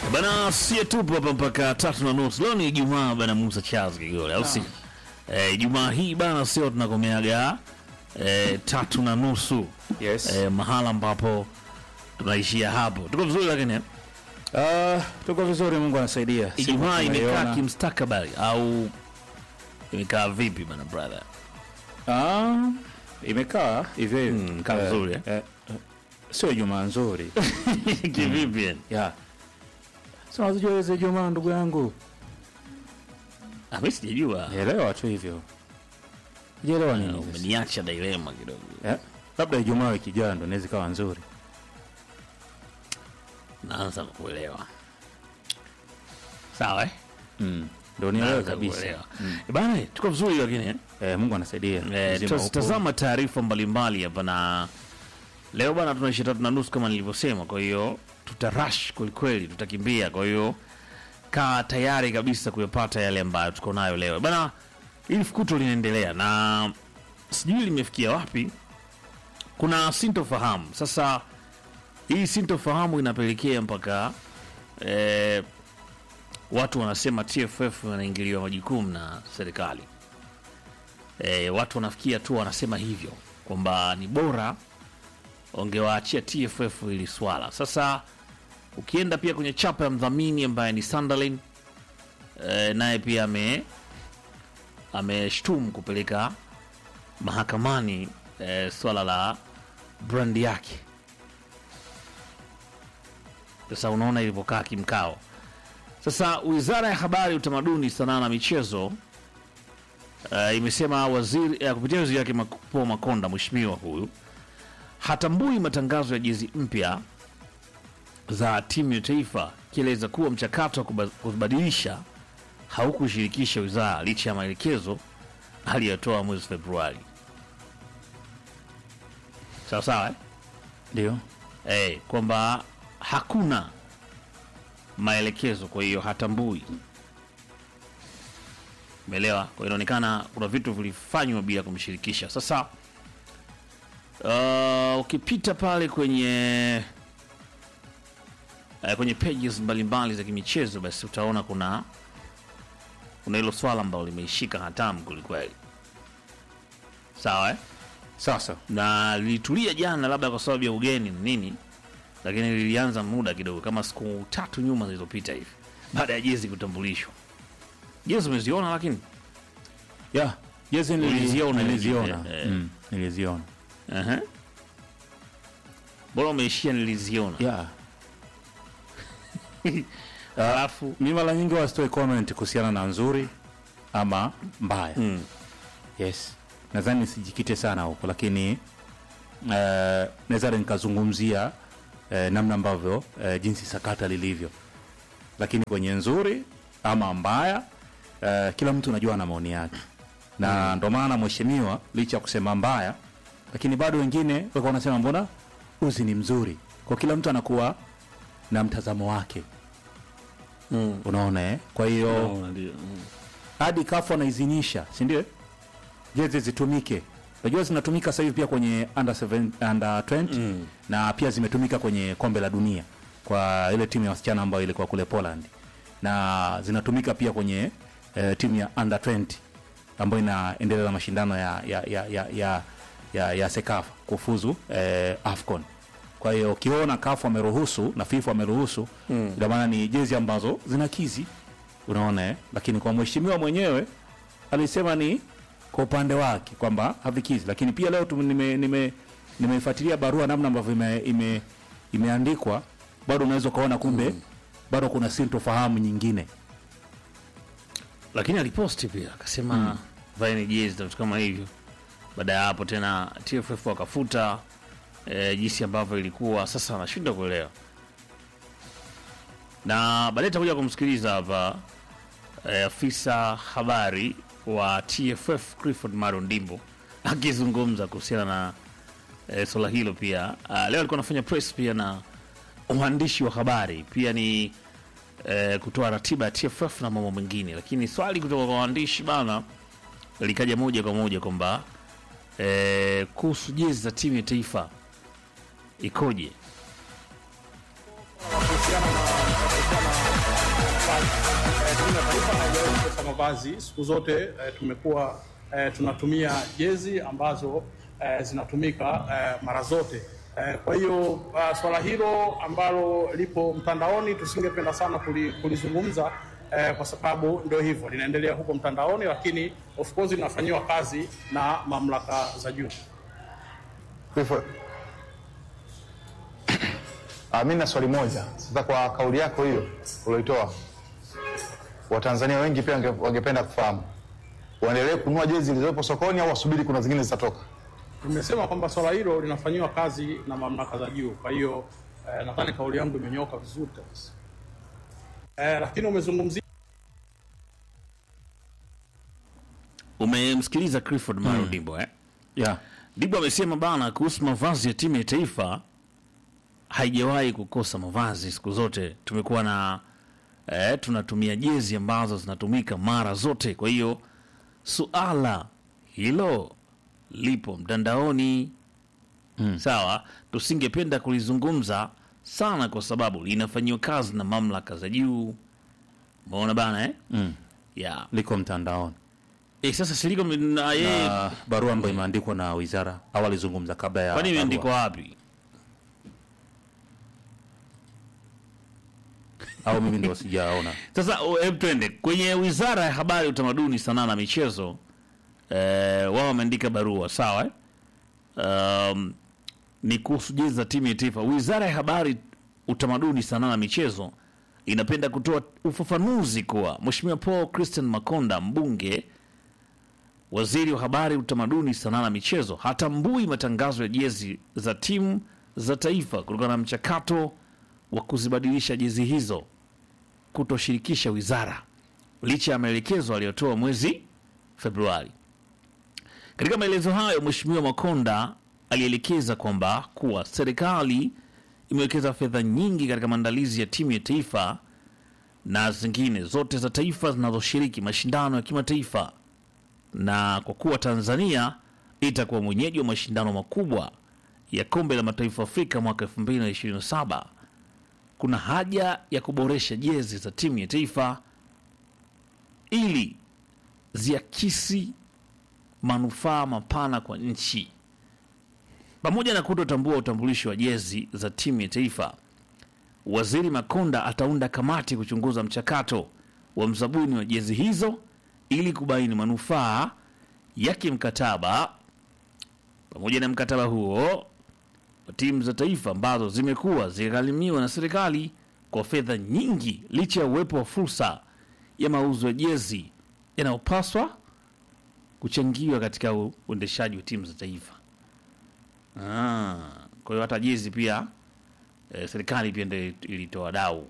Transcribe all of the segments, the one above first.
Bana, sie tupo hapa mpaka tatu na nusu. Leo ni Ijumaa bana, Musa Charles Kigole, au si? Eh, Ijumaa hii bana, sio tunakomeaga eh, tatu na nusu Yes. eh, mahala ambapo tunaishia hapo. Tuko vizuri lakini eh? Ah, tuko vizuri, Mungu anasaidia. Siku Ijumaa imekaa tunaiona. kimstakabali au imekaa vipi bana brother? Ah, imekaa hivyo hivyo. Mm, kaa Eh, vizuri, eh? eh, eh, Sio Ijumaa nzuri. Kivipi yani? Ya. Sasa unajua hizo Ijumaa ndugu yangu. Ah, mimi sijajua. Elewa tu hivyo. Jielewa nini? sasa? Umeniacha dilema kidogo. Eh? Labda Ijumaa wiki ijayo ndo inaweza ikawa nzuri. Naanza kuelewa. Sawa eh? Mm. Ndio nielewe Naanza kabisa. kuelewa. Eh, Bana, tuko vizuri lakini eh? Eh, Mungu anasaidia. Eh, Uzima tuta- upo. tazama taarifa mbalimbali hapa na leo bana tunaisha tatu na nusu kama nilivyosema, kwa hiyo tutarash kwelikweli, tutakimbia. Kwa hiyo kaa tayari kabisa kuyapata yale ambayo tuko nayo leo bana. Hili fukuto linaendelea na sijui limefikia wapi. Kuna sintofahamu sasa. Hii sintofahamu inapelekea mpaka eh, watu wanasema TFF wanaingiliwa majukumu na serikali e, watu wanafikia tu wanasema hivyo kwamba ni bora wangewaachia TFF ili swala. Sasa ukienda pia kwenye chapa ya mdhamini ambaye ni Sunderland e, naye pia ame ameshtumu kupeleka mahakamani e, swala la brandi yake. Sasa unaona ilivyokaa kimkao. Sasa wizara ya habari, utamaduni, sanaa na michezo uh, imesema waziri uh, kupitia waziri yake Mak- Paul Makonda, mheshimiwa huyu hatambui matangazo ya jezi mpya za timu ya taifa, ikieleza kuwa mchakato wa kuba- kuzibadilisha haukushirikisha wizara licha ya maelekezo aliyotoa mwezi Februari. Sawa sawa eh? Ndio. eh, kwamba hakuna maelekezo, kwa hiyo hatambui. Umeelewa? Kwa hiyo inaonekana kuna vitu vilifanywa bila kumshirikisha. Sasa uh, ukipita pale kwenye uh, kwenye pages mbalimbali za kimichezo, basi utaona kuna kuna hilo swala ambalo limeishika hatamu kwelikweli. Sawa eh? Sasa na lilitulia jana, labda kwa sababu ya ugeni na nini, lakini lilianza muda kidogo, kama siku tatu nyuma zilizopita hivi, baada ya jezi kutambulishwa. Jezi umeziona, lakini ya jezi nili- Uliziona niliziona. hivi, eh. Mm, niliziona. Aha. bora umeishia niliziona, Ya. alafu Mi mara nyingi wasitoe comment kuhusiana na nzuri ama mbaya. mm, Yes, nadhani sijikite sana huko, lakini uh, naweza nikazungumzia uh, namna ambavyo uh, jinsi sakata lilivyo, lakini kwenye nzuri ama mbaya uh, kila mtu unajua ana maoni yake, na ndo maana mheshimiwa licha ya kusema mbaya, lakini bado wengine walikuwa wanasema mbona uzi ni mzuri, kwa kila mtu anakuwa na mtazamo wake, mm, unaona eh? Kwa hiyo unaona, ndio, mm. hadi kafu anaidhinisha si ndio jezi zitumike unajua zinatumika sasa hivi pia kwenye under, seven, under 20 Mm. na pia zimetumika kwenye kombe la dunia kwa ile timu ya wasichana ambayo ilikuwa kule Poland na zinatumika pia kwenye eh, timu ya under 20 ambayo inaendeleza mashindano ya, ya, ya, ya, ya, ya, ya Sekafa kufuzu eh, AFCON kwa hiyo ukiona kafu ameruhusu na FIFA ameruhusu mm. ina maana ni jezi ambazo zinakizi unaona eh? lakini kwa mheshimiwa mwenyewe alisema ni kwa upande wake kwamba havikizi lakini pia leo tu- nime- nime- nimeifuatilia barua namna ambavyo ime, ime, imeandikwa bado unaweza ukaona kumbe bado kuna sintofahamu nyingine lakini aliposti pia akasema mm. vaeni jezi na vitu kama hivyo. Baada ya hapo tena TFF wakafuta e, jinsi ambavyo ilikuwa. Sasa anashindwa kuelewa, na baadaye takuja kumsikiliza hapa e, afisa habari wa TFF Clifford Maro Ndimbo akizungumza kuhusiana na e, swala hilo pia. A, leo alikuwa anafanya press pia na uandishi wa habari pia ni eh, kutoa ratiba ya TFF na mambo mengine, lakini swali kutoka kwa waandishi bana likaja moja kwa moja kwamba eh, kuhusu jezi za timu ya taifa ikoje? kuhusiana na kuhusiana mavazi. Eh, timu ya taifa haijawahi kukosa mavazi siku zote. Eh, tumekuwa eh, tunatumia jezi ambazo eh, zinatumika eh, mara zote. Eh, kwa hiyo uh, swala hilo ambalo lipo mtandaoni tusingependa sana kuli, kulizungumza eh, kwa sababu ndio hivyo linaendelea huko mtandaoni, lakini of course linafanyiwa kazi na mamlaka za juu. Clifford. Ah, mimi na swali moja sasa, kwa kauli yako hiyo ulioitoa, Watanzania wengi pia wange- wangependa kufahamu, waendelee kununua jezi zilizopo sokoni au wasubiri kuna zingine zitatoka? Tumesema kwamba swala hilo linafanyiwa kazi na mamlaka za juu. Kwa hiyo eh, nadhani kauli yangu imenyoka vizuri kabisa. Eh, lakini umezungumzia Umemsikiliza Clifford Maro Dibo eh? yeah. Dibo amesema bana kuhusu mavazi ya timu ya taifa haijawahi kukosa mavazi siku zote. Tumekuwa na eh, tunatumia jezi ambazo zinatumika mara zote. Kwa hiyo suala hilo lipo mtandaoni mm. Sawa, tusingependa kulizungumza sana kwa sababu linafanyiwa kazi na mamlaka za juu. Umeona bana eh? mm. yeah. liko mtandaoni Eh, sasa siliko na yeye na barua ambayo imeandikwa na wizara au alizungumza kabla ya kwani barua. imeandikwa wapi? au mimi ndio sijaona Sasa o, hebu twende kwenye wizara ya habari, utamaduni, sanaa na michezo. Eh, wao wameandika barua sawa eh? Um, ni kuhusu jezi za timu ya taifa. Wizara ya habari, utamaduni, sanaa na michezo inapenda kutoa ufafanuzi kuwa Mheshimiwa Paul Christian Makonda, mbunge, waziri wa habari, utamaduni, sanaa na michezo, hatambui matangazo ya jezi za timu za taifa kutokana na mchakato wa kuzibadilisha jezi hizo kutoshirikisha wizara licha ya maelekezo aliyotoa mwezi Februari. Katika maelezo hayo, Mheshimiwa Makonda alielekeza kwamba kuwa serikali imewekeza fedha nyingi katika maandalizi ya timu ya taifa na zingine zote za taifa zinazoshiriki mashindano ya kimataifa, na kwa kuwa Tanzania itakuwa mwenyeji wa mashindano makubwa ya kombe la mataifa Afrika mwaka 2027 kuna haja ya kuboresha jezi za timu ya taifa ili ziakisi manufaa mapana kwa nchi. Pamoja na kutotambua utambulisho wa jezi za timu ya taifa, Waziri Makonda ataunda kamati kuchunguza mchakato wa mzabuni wa jezi hizo ili kubaini manufaa ya kimkataba. Pamoja na mkataba huo wa timu za taifa ambazo zimekuwa zikigharimiwa na serikali kwa fedha nyingi, licha ya uwepo wa fursa ya mauzo ya jezi yanayopaswa kuchangiwa katika u- uendeshaji wa timu za taifa. Ah, kwa hiyo hata jezi pia eh, serikali pia ndio ilitoa dau,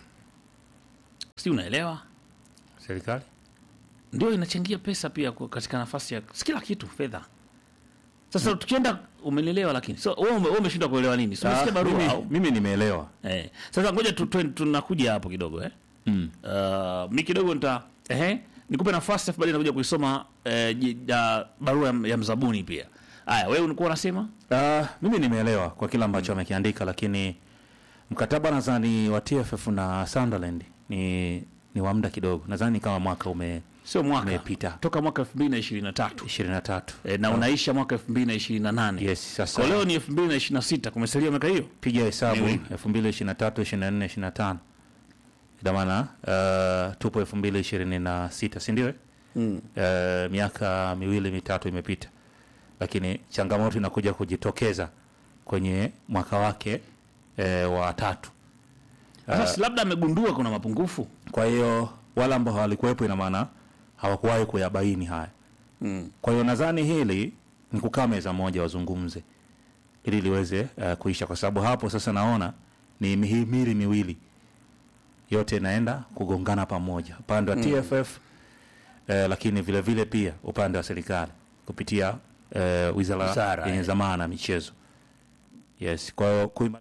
si unaelewa? serikali ndio inachangia pesa pia kwa- katika nafasi ya si kila kitu fedha. Sasa tukienda, umenielewa? Lakini so wewe ume- wewe umeshindwa kuelewa nini? So, umesikia barua mimi, au? mimi nimeelewa Eh. Sasa ngoja tu, tu, tunakuja hapo kidogo eh. mm. Uh, mi kidogo nita eh, nikupe nafasi afu baadaye nakuja kuisoma eh, ji- ya barua ya, ya mzabuni pia. Haya, wewe ulikuwa unasema? Uh, mimi nimeelewa kwa kile ambacho amekiandika, lakini mkataba nadhani wa TFF na Sunderland ni ni wa muda kidogo, nadhani kama mwaka ume Sio mwaka. Umepita. Toka mwaka 2023. 23 Eh, na unaisha mwaka 2028. yes. Sasa Kwa leo ni 2026, kumesalia miaka hiyo. piga hesabu Miwili. 2023 24 25 ina maana uh, tupo 2026 si ndio? eh? Mm. uh, miaka miwili mitatu imepita, lakini changamoto inakuja kujitokeza kwenye mwaka wake uh, wa tatu. Sasa si labda amegundua kuna mapungufu. Kwa hiyo wale ambao hawalikuwepo, ina maana hawakuwahi kuyabaini haya. Mm. Kwa hiyo nadhani hili ni kukaa meza moja wazungumze ili liweze uh, kuisha, kwa sababu hapo sasa naona ni mihimili miwili yote inaenda kugongana pamoja, upande wa TFF eh, lakini vile vile pia upande wa serikali kupitia eh, wizara Wizara, yenye eh. zamana na michezo. Yes, kwa hiyo kuima...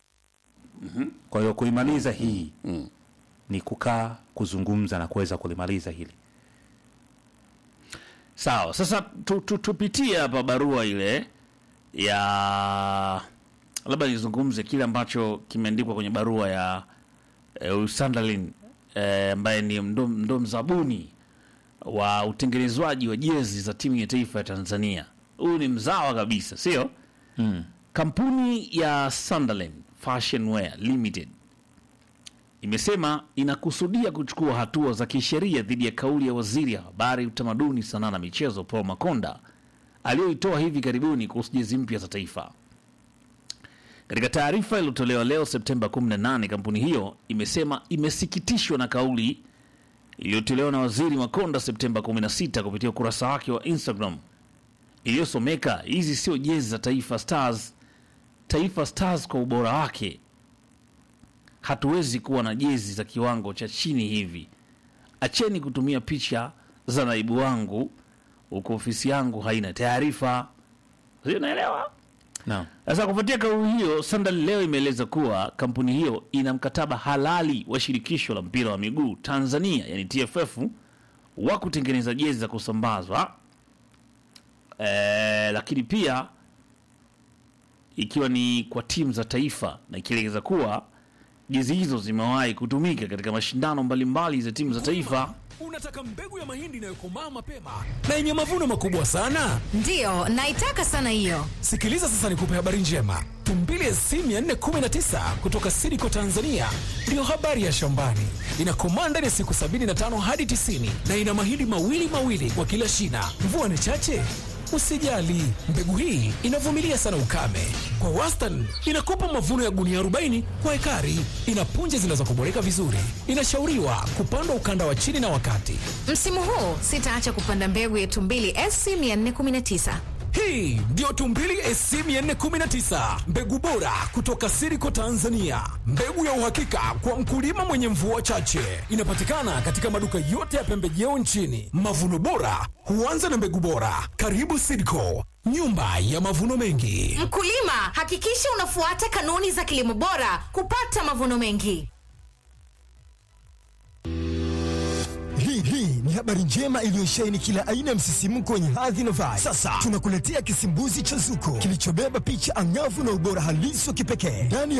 kwa hiyo kuimaliza hii Mm. ni kukaa kuzungumza na kuweza kulimaliza hili. Sawa, sasa tu, tu, tupitie hapa barua ile ya labda nizungumze kile ambacho kimeandikwa kwenye barua ya eh, Sunderland eh, ambaye ni ndo, ndo mzabuni wa utengenezwaji wa jezi za timu ya taifa ya Tanzania. Huyu ni mzawa kabisa, sio? Kampuni ya Sunderland Fashion Wear Limited imesema inakusudia kuchukua hatua za kisheria dhidi ya kauli ya waziri ya habari, utamaduni, sanaa na michezo Paul Makonda aliyoitoa hivi karibuni kuhusu jezi mpya za taifa. Katika taarifa iliyotolewa leo Septemba 18, kampuni hiyo imesema imesikitishwa na kauli iliyotolewa na waziri Makonda Septemba 16 kupitia ukurasa wake wa Instagram iliyosomeka, hizi sio jezi za Taifa Stars. Taifa Stars kwa ubora wake hatuwezi kuwa na jezi za kiwango cha chini hivi. Acheni kutumia picha za naibu wangu huku ofisi yangu haina taarifa. Sio, unaelewa? Naam. Sasa kufuatia kauli hiyo, Sunderland leo imeeleza kuwa kampuni hiyo ina mkataba halali wa shirikisho la mpira wa miguu Tanzania, yani TFF, wa kutengeneza jezi za kusambazwa e, lakini pia ikiwa ni kwa timu za taifa, na ikieleza kuwa jezi hizo zimewahi kutumika katika mashindano mbalimbali za timu za taifa. Unataka mbegu ya mahindi inayokomaa mapema na yenye mavuno makubwa sana? Ndiyo, naitaka sana hiyo. Sikiliza sasa, nikupe habari njema. Tumbili SC 419 kutoka Sidiko Tanzania ndiyo habari ya shambani. Inakomaa ndani ya siku 75 hadi 90 na ina mahindi mawili mawili kwa kila shina. Mvua ni chache Usijali, mbegu hii inavumilia sana ukame. Kwa wastani inakupa mavuno ya gunia 40 kwa ekari. Ina punje zinazokuboreka vizuri. Inashauriwa kupandwa ukanda wa chini na wakati. Msimu huu sitaacha kupanda mbegu ya Tumbili SC 419. Hii ndiyo Tumbili SC 419, mbegu bora kutoka Siriko Tanzania, mbegu ya uhakika kwa mkulima mwenye mvua chache. Inapatikana katika maduka yote ya pembejeo nchini. Mavuno bora huanza na mbegu bora. Karibu Siriko, nyumba ya mavuno mengi. Mkulima, hakikisha unafuata kanuni za kilimo bora kupata mavuno mengi. Hii hii ni habari njema iliyosheheni kila aina ya msisimko wenye hadhi na vibe. Sasa tunakuletea kisimbuzi cha Zuko kilichobeba picha angavu na ubora halisi wa kipekee ndani ya